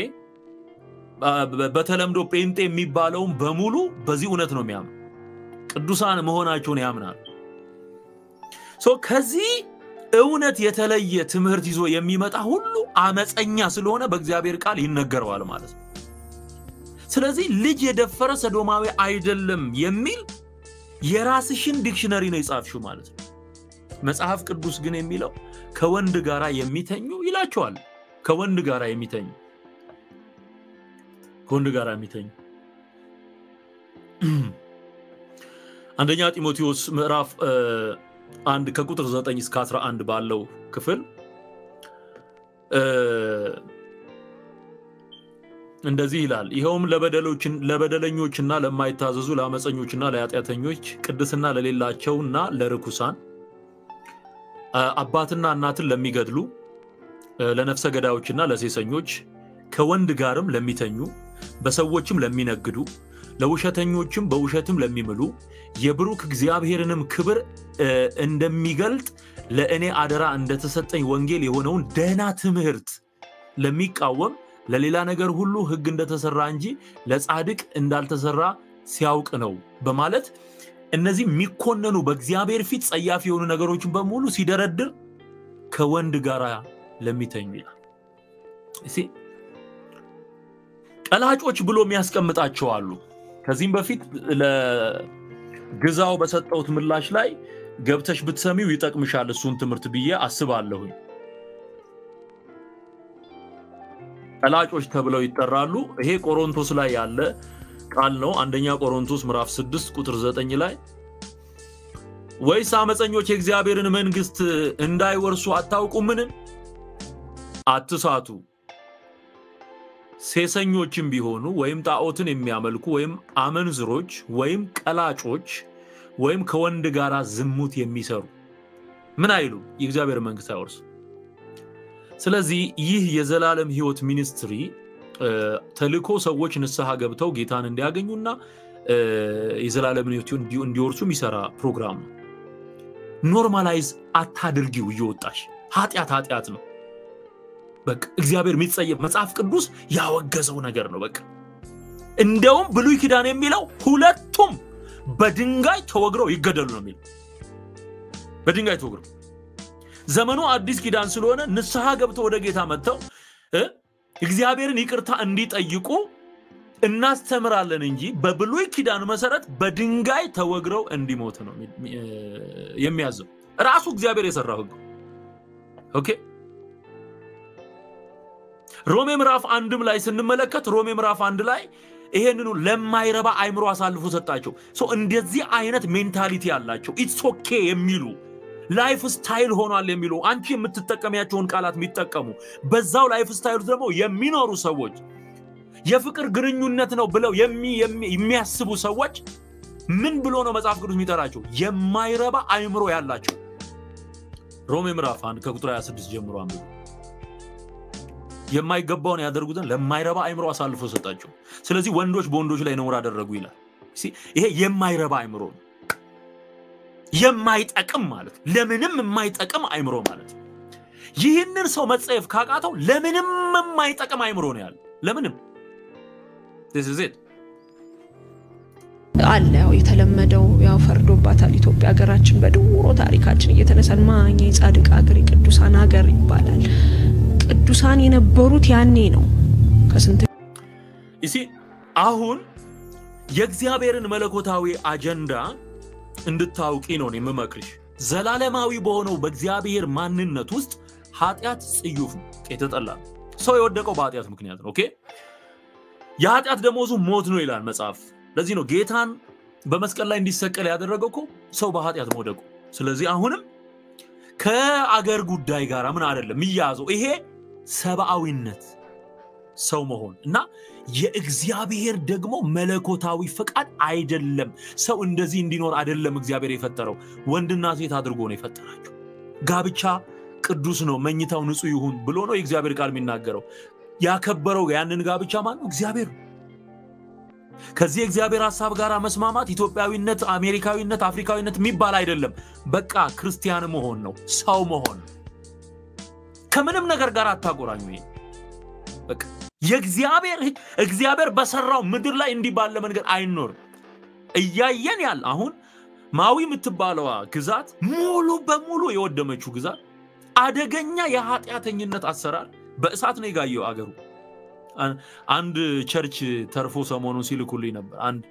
በተለምዶ ጴንጤ የሚባለውን በሙሉ በዚህ እውነት ነው የሚያምን፣ ቅዱሳን መሆናቸውን ያምናል። ከዚህ እውነት የተለየ ትምህርት ይዞ የሚመጣ ሁሉ አመፀኛ ስለሆነ በእግዚአብሔር ቃል ይነገረዋል ማለት ነው። ስለዚህ ልጅ የደፈረ ሰዶማዊ አይደለም የሚል የራስሽን ዲክሽነሪ ነው የጻፍሽው ማለት ነው። መጽሐፍ ቅዱስ ግን የሚለው ከወንድ ጋር የሚተኙ ይላቸዋል። ከወንድ ጋር የሚተኙ ከወንድ ጋር የሚተኙ አንደኛ ጢሞቴዎስ ምዕራፍ አንድ ከቁጥር 9 እስከ 11 ባለው ክፍል እንደዚህ ይላል። ይኸውም ለበደለኞችና ለማይታዘዙ ለአመፀኞችና ለኃጢአተኞች ቅድስና ለሌላቸውና ለርኩሳን አባትና እናትን ለሚገድሉ ለነፍሰ ገዳዮችና ለሴሰኞች ከወንድ ጋርም ለሚተኙ በሰዎችም ለሚነግዱ ለውሸተኞችም በውሸትም ለሚምሉ የብሩክ እግዚአብሔርንም ክብር እንደሚገልጥ ለእኔ አደራ እንደተሰጠኝ ወንጌል የሆነውን ደህና ትምህርት ለሚቃወም ለሌላ ነገር ሁሉ ሕግ እንደተሰራ እንጂ ለጻድቅ እንዳልተሰራ ሲያውቅ ነው በማለት እነዚህ የሚኮነኑ በእግዚአብሔር ፊት ጸያፍ የሆኑ ነገሮችን በሙሉ ሲደረድር ከወንድ ጋር ለሚተኙ ይላል። ቀላጮች ብሎ የሚያስቀምጣቸው አሉ። ከዚህም በፊት ለግዛው በሰጠሁት ምላሽ ላይ ገብተሽ ብትሰሚው ይጠቅምሻል እሱን ትምህርት ብዬ አስባለሁኝ። ቀላጮች ተብለው ይጠራሉ። ይሄ ቆሮንቶስ ላይ ያለ ቃል ነው። አንደኛ ቆሮንቶስ ምዕራፍ 6 ቁጥር 9 ላይ ወይስ አመፀኞች የእግዚአብሔርን መንግስት እንዳይወርሱ አታውቁምን? አትሳቱ። ሴሰኞችም ቢሆኑ ወይም ጣዖትን የሚያመልኩ ወይም አመንዝሮች ወይም ቀላጮች ወይም ከወንድ ጋር ዝሙት የሚሰሩ ምን አይሉ የእግዚአብሔር መንግስት አይወርሱ። ስለዚህ ይህ የዘላለም ህይወት ሚኒስትሪ ተልኮ ሰዎች ንስሐ ገብተው ጌታን እንዲያገኙና የዘላለምን ህይወት እንዲወርሱ የሚሰራ ፕሮግራም ነው። ኖርማላይዝ አታድርጊው። እየወጣሽ ኃጢአት ኃጢአት ነው። በቃ እግዚአብሔር የሚጸየፍ መጽሐፍ ቅዱስ ያወገዘው ነገር ነው። በቃ እንደውም ብሉይ ኪዳን የሚለው ሁለቱም በድንጋይ ተወግረው ይገደሉ ነው የሚለው። በድንጋይ ተወግረው ዘመኑ አዲስ ኪዳን ስለሆነ ንስሐ ገብተው ወደ ጌታ መጥተው እግዚአብሔርን ይቅርታ እንዲጠይቁ እናስተምራለን እንጂ በብሉይ ኪዳን መሰረት በድንጋይ ተወግረው እንዲሞት ነው የሚያዘው ራሱ እግዚአብሔር የሰራው ህግ። ኦኬ ሮሜ ምዕራፍ አንድም ላይ ስንመለከት ሮሜ ምዕራፍ አንድ ላይ ይሄንኑ ለማይረባ አይምሮ አሳልፎ ሰጣቸው። እንደዚህ አይነት ሜንታሊቲ ያላቸው ኢትስ ኦኬ የሚሉ ላይፍ ስታይል ሆኗል የሚሉ አንቺ የምትጠቀሚያቸውን ቃላት የሚጠቀሙ በዛው ላይፍ ስታይሉ ደግሞ የሚኖሩ ሰዎች የፍቅር ግንኙነት ነው ብለው የሚያስቡ ሰዎች ምን ብሎ ነው መጽሐፍ ቅዱስ የሚጠራቸው? የማይረባ አይምሮ ያላቸው። ሮሜ ምዕራፍ አንድ ከቁጥር 26 ጀምሮ አንብቡ። የማይገባውን ያደርጉትን ለማይረባ አይምሮ አሳልፎ ሰጣቸው። ስለዚህ ወንዶች በወንዶች ላይ ነውር አደረጉ ይላል። ይሄ የማይረባ አይምሮ ነው። የማይጠቅም ማለት ለምንም የማይጠቅም አይምሮ ማለት ነው። ይህንን ሰው መጸየፍ ካቃተው ለምንም የማይጠቅም አይምሮ ነው ያለ ለምንም አለ ያው የተለመደው ያው ፈርዶባታል ኢትዮጵያ ሀገራችን በድሮ ታሪካችን እየተነሳን ማኛ የጻድቅ ሀገር የቅዱሳን ሀገር ይባላል። ቅዱሳን የነበሩት ያኔ ነው ከስንት ይሲ አሁን የእግዚአብሔርን መለኮታዊ አጀንዳ እንድታውቂ ነው የምመክርሽ። ዘላለማዊ በሆነው በእግዚአብሔር ማንነት ውስጥ ኃጢአት ጽዩፍ ነው፣ የተጠላ ነው። ሰው የወደቀው በኃጢአት ምክንያት ነው። ኦኬ የኃጢአት ደሞዙ ሞት ነው ይላል መጽሐፍ። ለዚህ ነው ጌታን በመስቀል ላይ እንዲሰቀል ያደረገው እኮ ሰው በኃጢአት መውደቁ። ስለዚህ አሁንም ከአገር ጉዳይ ጋር ምን አይደለም የሚያዘው ይሄ ሰብአዊነት ሰው መሆን እና የእግዚአብሔር ደግሞ መለኮታዊ ፈቃድ አይደለም። ሰው እንደዚህ እንዲኖር አይደለም እግዚአብሔር የፈጠረው። ወንድና ሴት አድርጎ ነው የፈጠራቸው። ጋብቻ ቅዱስ ነው፣ መኝታው ንጹሕ ይሁን ብሎ ነው የእግዚአብሔር ቃል የሚናገረው። ያከበረው ያንን ጋብቻ ማን ነው? እግዚአብሔር ነው። ከዚህ የእግዚአብሔር ሀሳብ ጋር መስማማት ኢትዮጵያዊነት፣ አሜሪካዊነት፣ አፍሪካዊነት የሚባል አይደለም። በቃ ክርስቲያን መሆን ነው፣ ሰው መሆን ነው። ከምንም ነገር ጋር አታቆራኙ። ይሄ በቃ የእግዚአብሔር ሕግ እግዚአብሔር በሰራው ምድር ላይ እንዲህ ባለ መንገድ አይኖርም። እያየን ያለ አሁን ማዊ የምትባለዋ ግዛት ሙሉ በሙሉ የወደመችው ግዛት አደገኛ የኃጢአተኝነት አሰራር በእሳት ነው የጋየው አገሩ። አንድ ቸርች ተርፎ ሰሞኑን ሲልኩልኝ ነበር። አንድ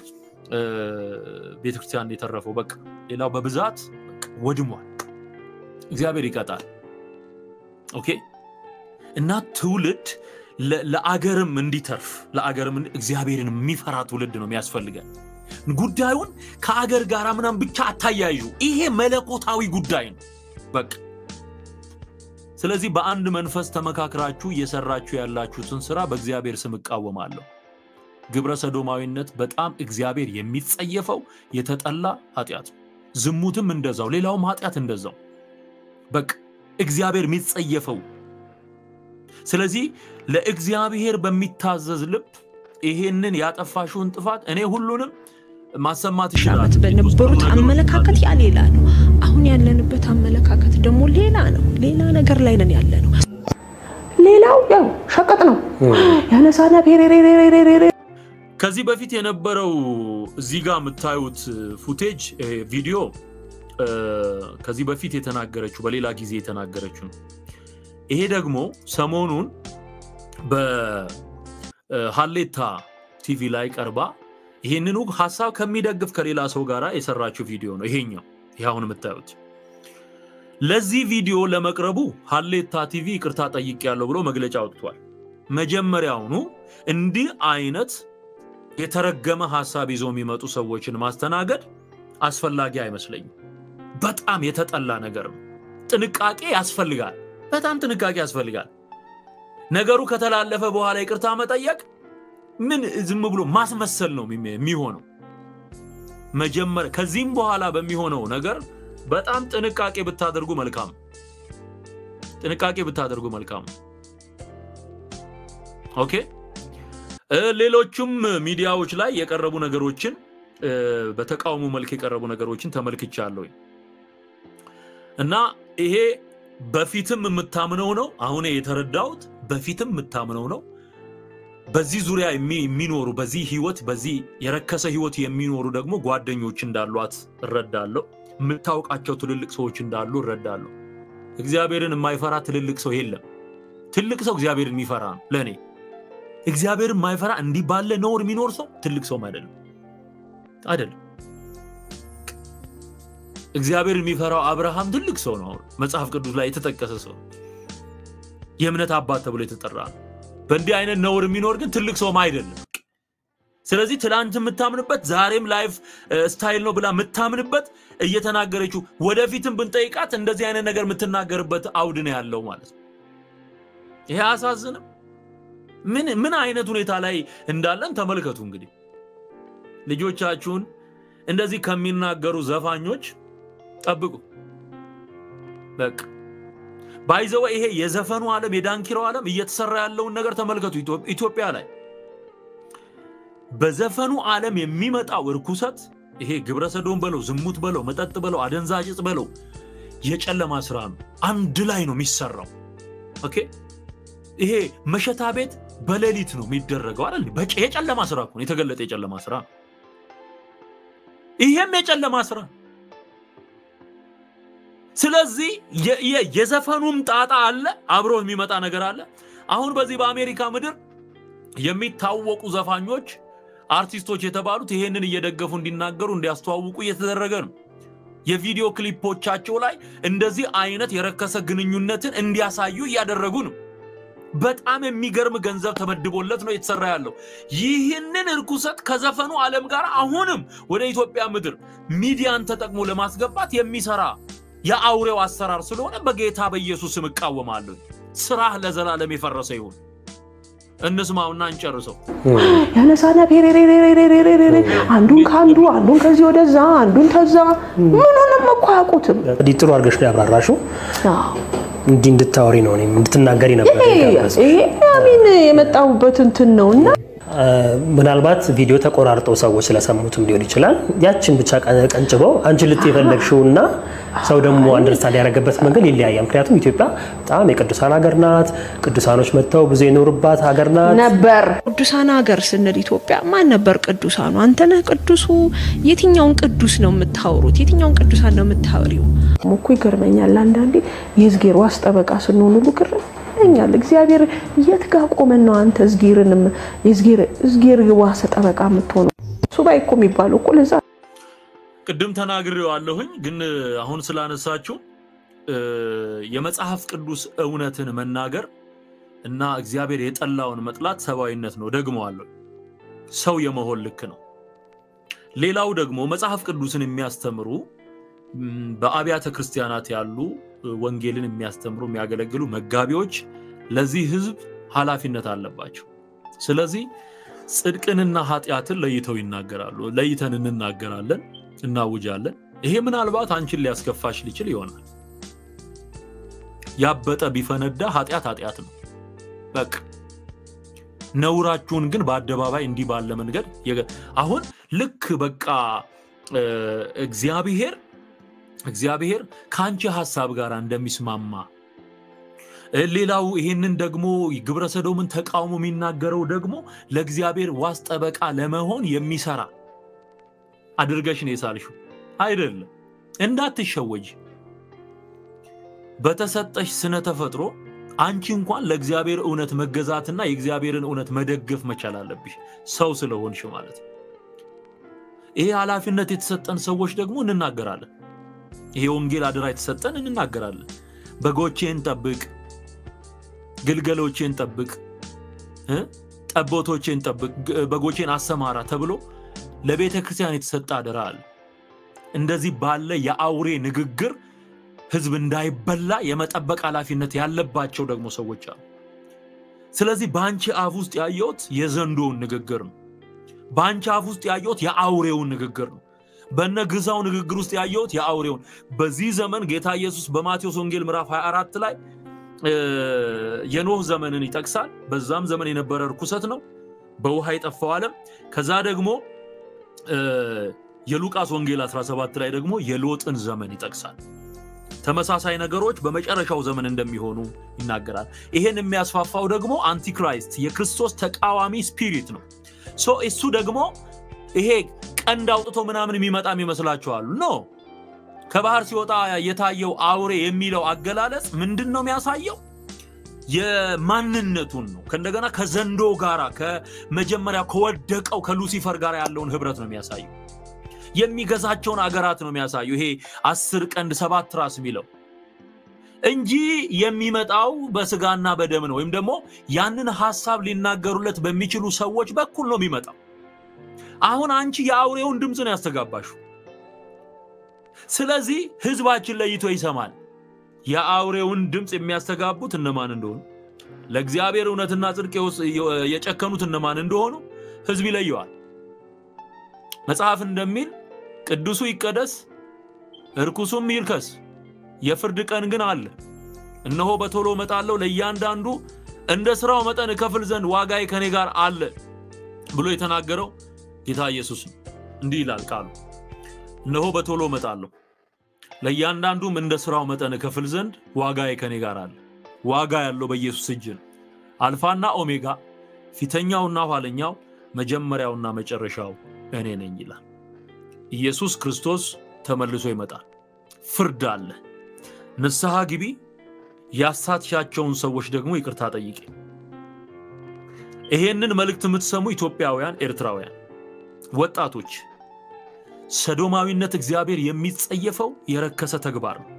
ቤተክርስቲያን የተረፈው በቃ ሌላው በብዛት ወድሟል። እግዚአብሔር ይቀጣል። ኦኬ እና ትውልድ ለአገርም እንዲተርፍ ለአገርም እግዚአብሔርን የሚፈራ ትውልድ ነው የሚያስፈልገን። ጉዳዩን ከአገር ጋር ምናምን ብቻ አታያዩ። ይሄ መለኮታዊ ጉዳይ ነው በቃ። ስለዚህ በአንድ መንፈስ ተመካክራችሁ እየሰራችሁ ያላችሁትን ስራ በእግዚአብሔር ስም እቃወማለሁ። ግብረ ሰዶማዊነት በጣም እግዚአብሔር የሚጸየፈው የተጠላ ኃጢአት ነው። ዝሙትም እንደዛው፣ ሌላውም ኃጢአት እንደዛው በቃ እግዚአብሔር የሚጸየፈው ስለዚህ ለእግዚአብሔር በሚታዘዝ ልብ ይሄንን ያጠፋሽውን ጥፋት እኔ ሁሉንም ማሰማት ዓመት በነበሩት አመለካከት ያ ሌላ ነው። አሁን ያለንበት አመለካከት ደግሞ ሌላ ነው። ሌላ ነገር ላይ ነን ያለ ነው። ሌላው ያው ሸቀጥ ነው ያነሳና ከዚህ በፊት የነበረው እዚህ ጋር የምታዩት ፉቴጅ ቪዲዮ ከዚህ በፊት የተናገረችው በሌላ ጊዜ የተናገረችው ነው። ይሄ ደግሞ ሰሞኑን በሀሌታ ቲቪ ላይ ቀርባ ይህንኑ ሀሳብ ከሚደግፍ ከሌላ ሰው ጋር የሰራችው ቪዲዮ ነው። ይሄኛው ይህ አሁን የምታዩት ለዚህ ቪዲዮ ለመቅረቡ ሀሌታ ቲቪ ይቅርታ ጠይቄያለሁ ብሎ መግለጫ አውጥቷል። መጀመሪያውኑ እንዲህ አይነት የተረገመ ሀሳብ ይዞ የሚመጡ ሰዎችን ማስተናገድ አስፈላጊ አይመስለኝም። በጣም የተጠላ ነገር ነው። ጥንቃቄ ያስፈልጋል። በጣም ጥንቃቄ ያስፈልጋል። ነገሩ ከተላለፈ በኋላ ይቅርታ መጠየቅ ምን ዝም ብሎ ማስመሰል ነው የሚሆነው። መጀመሪያ ከዚህም በኋላ በሚሆነው ነገር በጣም ጥንቃቄ ብታደርጉ መልካም ጥንቃቄ ብታደርጉ መልካም። ኦኬ። ሌሎቹም ሚዲያዎች ላይ የቀረቡ ነገሮችን በተቃውሞ መልክ የቀረቡ ነገሮችን ተመልክቻለሁ እና ይሄ በፊትም የምታምነው ነው። አሁን የተረዳሁት በፊትም የምታምነው ነው። በዚህ ዙሪያ የሚኖሩ በዚህ ህይወት በዚህ የረከሰ ህይወት የሚኖሩ ደግሞ ጓደኞች እንዳሏት እረዳለሁ። የምታውቃቸው ትልልቅ ሰዎች እንዳሉ እረዳለሁ። እግዚአብሔርን የማይፈራ ትልልቅ ሰው የለም። ትልቅ ሰው እግዚአብሔርን የሚፈራ ነው። ለእኔ እግዚአብሔርን የማይፈራ እንዲህ ባለ ነውር የሚኖር ሰው ትልቅ ሰውም አይደለም አይደለም። እግዚአብሔርን የሚፈራው አብርሃም ትልቅ ሰው ነው። አሁን መጽሐፍ ቅዱስ ላይ የተጠቀሰ ሰው የእምነት አባት ተብሎ የተጠራ ነው። በእንዲህ አይነት ነውር የሚኖር ግን ትልቅ ሰውም አይደለም። ስለዚህ ትላንት የምታምንበት ዛሬም ላይፍ ስታይል ነው ብላ የምታምንበት እየተናገረችው ወደፊትም ብንጠይቃት እንደዚህ አይነት ነገር የምትናገርበት አውድ ነው ያለው ማለት ነው። ይሄ አያሳዝንም? ምን ምን አይነት ሁኔታ ላይ እንዳለን ተመልከቱ። እንግዲህ ልጆቻችሁን እንደዚህ ከሚናገሩ ዘፋኞች ጠብቁ። በቃ ባይዘወ ይሄ የዘፈኑ ዓለም የዳንኪራው ዓለም እየተሰራ ያለውን ነገር ተመልከቱ። ኢትዮጵያ ላይ በዘፈኑ ዓለም የሚመጣው እርኩሰት ይሄ ግብረ ሰዶም በለው ዝሙት በለው መጠጥ በለው አደንዛዥ ዕፅ በለው የጨለማ ስራ ነው። አንድ ላይ ነው የሚሰራው። ኦኬ ይሄ መሸታ ቤት በሌሊት ነው የሚደረገው አይደል? የጨለማ ስራ እኮ ነው፣ የተገለጠ የጨለማ ስራ ይሄም የጨለማ ስራ ስለዚህ የዘፈኑም ጣጣ አለ አብሮ የሚመጣ ነገር አለ አሁን በዚህ በአሜሪካ ምድር የሚታወቁ ዘፋኞች አርቲስቶች የተባሉት ይሄንን እየደገፉ እንዲናገሩ እንዲያስተዋውቁ እየተደረገ ነው የቪዲዮ ክሊፖቻቸው ላይ እንደዚህ አይነት የረከሰ ግንኙነትን እንዲያሳዩ እያደረጉ ነው በጣም የሚገርም ገንዘብ ተመድቦለት ነው የተሰራ ያለው ይህንን እርኩሰት ከዘፈኑ ዓለም ጋር አሁንም ወደ ኢትዮጵያ ምድር ሚዲያን ተጠቅሞ ለማስገባት የሚሰራ የአውሬው አሰራር ስለሆነ በጌታ በኢየሱስ ስም እቃወማለሁ ስራህ ለዘላለም የፈረሰ ይሁን እንስማውና እንጨርሰው ያነሳና ፔሬሬሬሬሬሬሬ አንዱን ከአንዱ አንዱን ከዚህ ወደዛ አንዱን ተዛ ምኑንም እኮ አያውቁትም እንግዲህ ጥሩ አድርገሽ ነው ያብራራሽው አዎ። እንዲህ እንድታወሪ ነው እኔም እንድትናገሪ ነበር ይሄ የጋበዝኩሽ። ይሄ አሚን የመጣሁበት እንትን ነው እና አ፣ ምናልባት ቪዲዮ ተቆራርጠው ሰዎች ስለሰሙትም ሊሆን ይችላል። ያችን ብቻ ቀ- ቀንጭበው አንቺ ልት የፈለግሽው እና ሰው ደግሞ አንደርስታንድ ያደረገበት መንገድ ይለያያል። ምክንያቱም ኢትዮጵያ በጣም የቅዱሳን ሀገር ናት። ቅዱሳኖች መጥተው ብዙ የኖሩባት ሀገር ናት። ነበር ቅዱሳን ሀገር ስንል ኢትዮጵያ ማን ነበር ቅዱሳኑ? አንተ ነህ ቅዱሱ? የትኛውን ቅዱስ ነው የምታወሩት? የትኛውን ቅዱሳን ነው የምታወሪው? እኮ ይገርመኛል። አንዳንዴ የእዝጌር ዋስ ጠበቃ ስንሆን ሁሉ ግርም ይለኛል። እግዚአብሔር የት ጋ ቆመን ነው አንተ እዝጌርንም የእዝጌር እዝጌር ዋስ ጠበቃ የምትሆነው? ሱባኤ እኮ የሚባለው እኮ ለዛ ቅድም ተናግሬዋለሁኝ ግን አሁን ስላነሳችሁ እ፣ የመጽሐፍ ቅዱስ እውነትን መናገር እና እግዚአብሔር የጠላውን መጥላት ሰብአዊነት ነው ደግመዋለሁ ሰው የመሆን ልክ ነው ሌላው ደግሞ መጽሐፍ ቅዱስን የሚያስተምሩ ም፣ በአብያተ ክርስቲያናት ያሉ እ፣ ወንጌልን የሚያስተምሩ የሚያገለግሉ መጋቢዎች ለዚህ ህዝብ ኃላፊነት አለባቸው ስለዚህ ጽድቅንና ኃጢአትን ለይተው ይናገራሉ ለይተን እንናገራለን እናውጃለን ይሄ ምናልባት አንቺን ሊያስከፋሽ ሊችል ይሆናል ያበጠ ቢፈነዳ ኃጢአት ኃጢአት ነው በቃ ነውራችሁን ግን በአደባባይ እንዲህ ባለ መንገድ የገ- አሁን ልክ በቃ እ፣ እግዚአብሔር እግዚአብሔር ከአንቺ ሀሳብ ጋር እንደሚስማማ እ፣ ሌላው ይሄንን ደግሞ ግብረ ሰዶምን ተቃውሞ የሚናገረው ደግሞ ለእግዚአብሔር ዋስ ጠበቃ ለመሆን የሚሰራ አድርገሽ ነው የሳልሽው አይደለም እንዳትሸወጅ በተሰጠሽ ስነ ተፈጥሮ አንቺ እንኳን ለእግዚአብሔር እውነት መገዛትና የእግዚአብሔርን እውነት መደገፍ መቻል አለብሽ ሰው ስለሆንሽ ማለት ነው ይሄ ኃላፊነት የተሰጠን ሰዎች ደግሞ እንናገራለን ይሄ ወንጌል አደራ የተሰጠን እንናገራለን በጎቼን ጠብቅ ግልገሎቼን ጠብቅ እ? ጠቦቶቼን ጠብቅ ግ- በጎቼን አሰማራ ተብሎ ለቤተ ክርስቲያን የተሰጠ አደራ አለ እንደዚህ ባለ የአውሬ ንግግር ህዝብ እንዳይበላ የመጠበቅ ኃላፊነት ያለባቸው ደግሞ ሰዎች አሉ ስለዚህ በአንቺ አፍ ውስጥ ያየሁት የዘንዶውን ንግግር ነው በአንቺ አፍ ውስጥ ያየሁት የአውሬውን ንግግር ነው በነ ግዛው ንግግር ውስጥ ያየሁት የአውሬውን በዚህ ዘመን ጌታ ኢየሱስ በማቴዎስ ወንጌል ምዕራፍ 24 ላይ እ፣ የኖህ ዘመንን ይጠቅሳል በዛም ዘመን የነበረ ርኩሰት ነው በውሃ የጠፋው ዓለም ከዛ ደግሞ እ፣ የሉቃስ ወንጌል 17 ላይ ደግሞ የሎጥን ዘመን ይጠቅሳል ተመሳሳይ ነገሮች በመጨረሻው ዘመን እንደሚሆኑ ይናገራል ይሄን የሚያስፋፋው ደግሞ አንቲክራይስት የክርስቶስ ተቃዋሚ ስፒሪት ነው ሶ እሱ ደግሞ ይሄ ቀንድ አውጥቶ ምናምን የሚመጣም ይመስላችኋሉ ኖ ከባህር ሲወጣ የታየው አውሬ የሚለው አገላለጽ ምንድን ነው የሚያሳየው የማንነቱን ነው ከእንደገና ከዘንዶ ጋራ ከመጀመሪያ ከወደቀው ከሉሲፈር ጋር ያለውን ህብረት ነው የሚያሳየው የሚገዛቸውን አገራት ነው የሚያሳየው ይሄ አስር ቀንድ ሰባት ራስ የሚለው እንጂ የሚመጣው በስጋና በደም ነው ወይም ደግሞ ያንን ሀሳብ ሊናገሩለት በሚችሉ ሰዎች በኩል ነው የሚመጣው አሁን አንቺ የአውሬውን ድምፅ ነው ያስተጋባሹ ስለዚህ ህዝባችን ለይቶ ይሰማል የአውሬውን ድምፅ የሚያስተጋቡት እነማን እንደሆኑ ለእግዚአብሔር እውነትና ጽድቅ የወስ- የጨከኑት እነማን እንደሆኑ ህዝብ ይለየዋል መጽሐፍ እንደሚል ቅዱሱ ይቀደስ እርኩሱም ይርከስ የፍርድ ቀን ግን አለ እነሆ በቶሎ እመጣለሁ ለእያንዳንዱ እንደ ስራው መጠን እከፍል ዘንድ ዋጋዬ ከኔ ጋር አለ ብሎ የተናገረው ጌታ ኢየሱስ ነው እንዲህ ይላል ቃሉ እነሆ በቶሎ እመጣለሁ ለእያንዳንዱም እንደ ስራው መጠን እከፍል ዘንድ ዋጋዬ ከኔ ጋር አለ ዋጋ ያለው በኢየሱስ እጅ ነው አልፋና ኦሜጋ ፊተኛውና ኋለኛው መጀመሪያውና መጨረሻው እኔ ነኝ ይላል ኢየሱስ ክርስቶስ ተመልሶ ይመጣል። ፍርድ አለ። ንስሐ ግቢ፣ ያሳትሻቸውን ሰዎች ደግሞ ይቅርታ ጠይቂ። ይሄንን መልእክት የምትሰሙ ኢትዮጵያውያን፣ ኤርትራውያን ወጣቶች ሰዶማዊነት እግዚአብሔር የሚጸየፈው የረከሰ ተግባር ነው።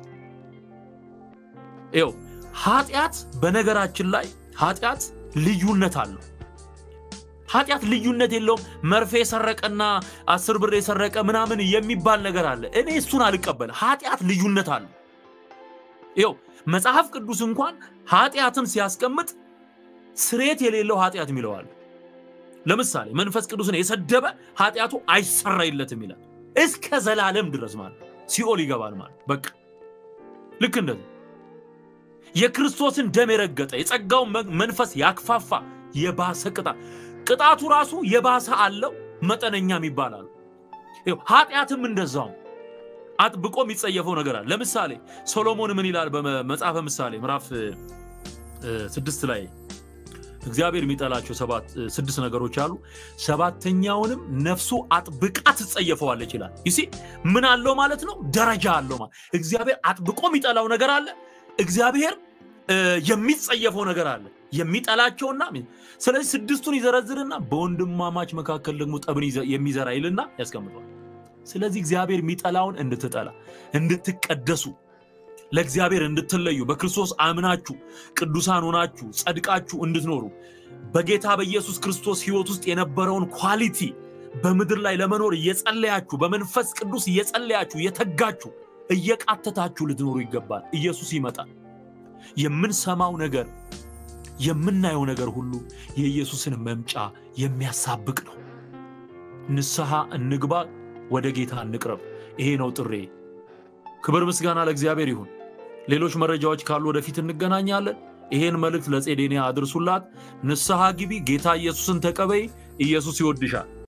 ይኸው ኃጢአት፣ በነገራችን ላይ ኃጢአት ልዩነት አለው። ኃጢአት ልዩነት የለውም። መርፌ የሰረቀና አስር ብር የሰረቀ ምናምን የሚባል ነገር አለ። እኔ እሱን አልቀበል። ኃጢአት ልዩነት አለው። ይኸው መጽሐፍ ቅዱስ እንኳን ኃጢአትን ሲያስቀምጥ ስሬት የሌለው ኃጢአት የሚለዋል። ለምሳሌ መንፈስ ቅዱስን የሰደበ ኃጢአቱ አይሰረይለትም ይላል። እስከ ዘላለም ድረስ ማለት ሲኦል ይገባል ማለት በቃ ልክ እንደዚህ የክርስቶስን ደም የረገጠ የጸጋውን መንፈስ ያክፋፋ የባሰ ቅጣት ቅጣቱ ራሱ የባሰ አለው መጠነኛም ይባላል። ኃጢአትም እንደዛው አጥብቆ የሚጸየፈው ነገር አለ። ለምሳሌ ሶሎሞን ምን ይላል? በመጽሐፈ ምሳሌ ምዕራፍ ስድስት ላይ እግዚአብሔር የሚጠላቸው ስድስት ነገሮች አሉ። ሰባተኛውንም ነፍሱ አጥብቃ ትጸየፈዋለች ይላል። ይሲ ምን አለው ማለት ነው? ደረጃ አለው ማለት እግዚአብሔር አጥብቆ የሚጠላው ነገር አለ። እግዚአብሔር የሚጸየፈው ነገር አለ የሚጠላቸውና ስለዚህ ስድስቱን ይዘረዝርና በወንድማማች መካከል ደግሞ ጠብን የሚዘራ ይልና ያስቀምጠዋል። ስለዚህ እግዚአብሔር የሚጠላውን እንድትጠላ እንድትቀደሱ ለእግዚአብሔር እንድትለዩ በክርስቶስ አምናችሁ ቅዱሳን ሆናችሁ ጸድቃችሁ እንድትኖሩ በጌታ በኢየሱስ ክርስቶስ ሕይወት ውስጥ የነበረውን ኳሊቲ በምድር ላይ ለመኖር እየጸለያችሁ በመንፈስ ቅዱስ እየጸለያችሁ እየተጋችሁ እየቃተታችሁ ልትኖሩ ይገባል። ኢየሱስ ይመጣል። የምንሰማው ነገር የምናየው ነገር ሁሉ የኢየሱስን መምጫ የሚያሳብቅ ነው። ንስሐ እንግባ፣ ወደ ጌታ እንቅረብ። ይሄ ነው ጥሬ። ክብር ምስጋና ለእግዚአብሔር ይሁን። ሌሎች መረጃዎች ካሉ ወደፊት እንገናኛለን። ይሄን መልእክት ለጼዴንያ አድርሱላት። ንስሐ ግቢ፣ ጌታ ኢየሱስን ተቀበይ። ኢየሱስ ይወድሻል።